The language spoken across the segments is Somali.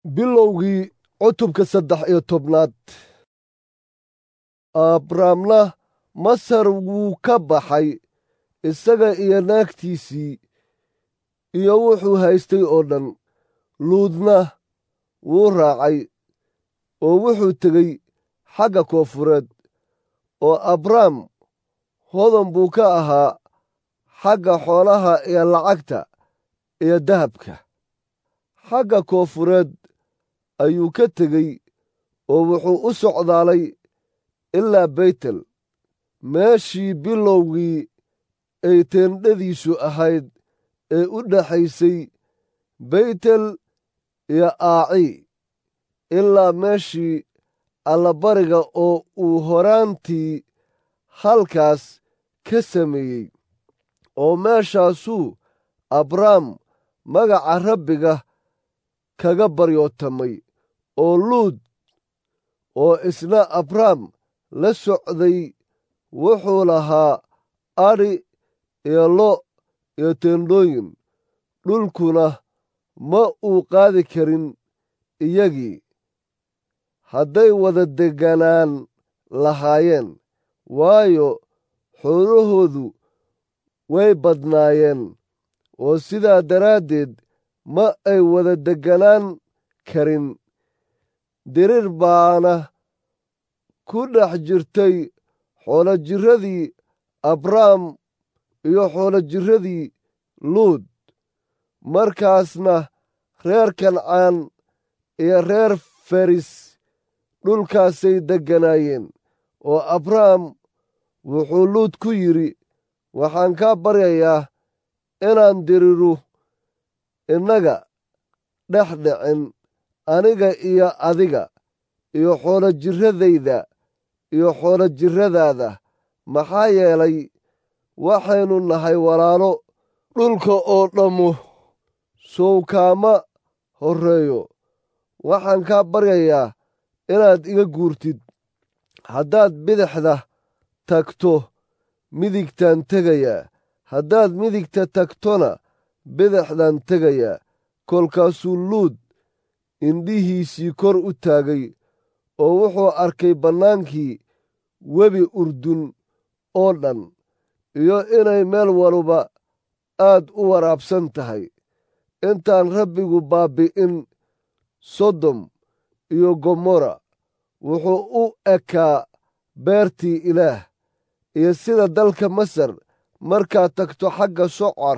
bilowgii cutubka saddex iyo tobnaad abraamna masar wuu ka baxay isaga iyo naagtiisii iyo wuxuu haystay oo dhan luudna wuu raacay oo wuxuu tegey xagga koonfureed oo abraam hodan buu ka ahaa xagga xoolaha iyo lacagta iyo dahabka xagga koonfureed ayuu ka tegey oo wuxuu u socdaalay ilaa beytel meeshii bilowgii ay teendhadiisu ahayd ee u dhaxaysay beytel iyo aaci ilaa meeshii allabariga oo uu horaantii halkaas ka sameeyey oo meeshaasuu abraam magaca rabbiga kaga baryootamay oo luud oo isna abraam la socday wuxuu lahaa adhi iyo lo' iyo teendhooyin dhulkuna ma uu qaadi karin iyagii hadday wada degganaan lahaayeen waayo xoolahoodu way badnaayeen oo sidaa daraaddeed ma ay wada degganaan karin dirir baana ku dhex jirtay xoolojirradii abraam iyo xoolojirradii luud markaasna reer kancaan iyo reer faris dhulkaasay degganaayeen oo abraam wuxuu luud ku yidhi waxaan kaa baryayaa inaan diriru innaga dhex dhicin aniga iyo adiga iyo xoolojirradayda iyo xoolojirradaada maxaa yeelay waxaynu nahay walaalo dhulka oo dhammu sowkaama horreeyo waxaan kaa baryayaa inaad iga guurtid haddaad bidixda tagto midigtaan tegayaa haddaad midigta tagtona bidixdaan tegayaa kolkaasuu luud indhihiisii kor u taagay oo wuxuu arkay bannaankii webi urdun oo dhan iyo inay meel waluba aad u waraabsan tahay intaan rabbigu baabbi'in sodom iyo gomorra wuxuu u ekaa beertii ilaah iyo sida dalka masar markaad tagto xagga socar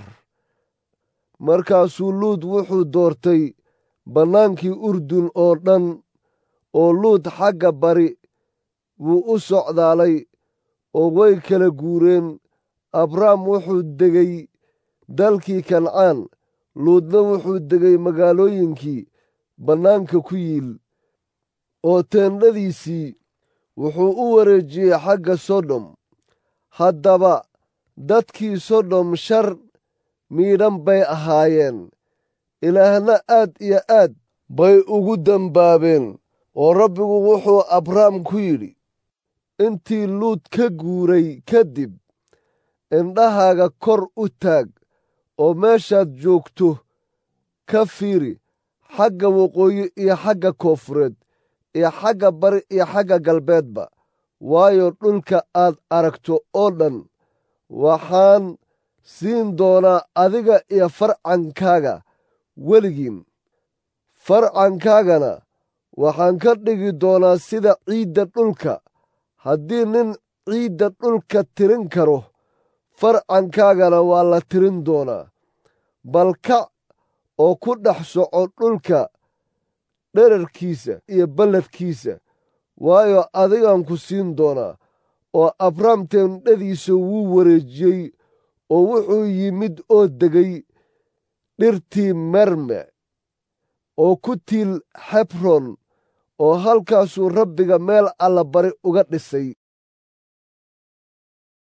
markaasuu luud wuxuu doortay bannaankii urdun oo dhan oo luud xagga bari wuu u socdaalay oo way kala guureen abraam wuxuu degay dalkii kancaan luudna wuxuu degay magaalooyinkii bannaanka ku yiil oo teendhadiisii wuxuu u wareejiyey xagga sodom haddaba dadkii sodom shar miidhan bay ahaayeen ilaahna aad iyo aad bay ugu dembaabeen oo rabbigu wuxuu abraam ku yidhi intii luud ka guuray kadib indhahaaga kor u taag oo meeshaad joogto ka fiiri xagga waqooyi iyo xagga koonfureed iyo xagga bari iyo xagga galbeedba waayo dhulka aad aragto oo dhan waxaan siin doonaa adiga iyo farcankaaga weligiin farcankaagana waxaan ka dhigi doonaa sida ciidda dhulka haddii nin ciidda dhulka tirin karo farcankaagana waa la tirin doonaa balkac oo ku dhex soco dhulka dherarkiisa iyo balladkiisa waayo adigaan ku siin doonaa oo abraam teendhadiisa wuu wareejiyey oo wuxuu yimid oo degay dhirtii merme oo ku tiil xebron oo halkaasuu rabbiga meel allabari uga dhisay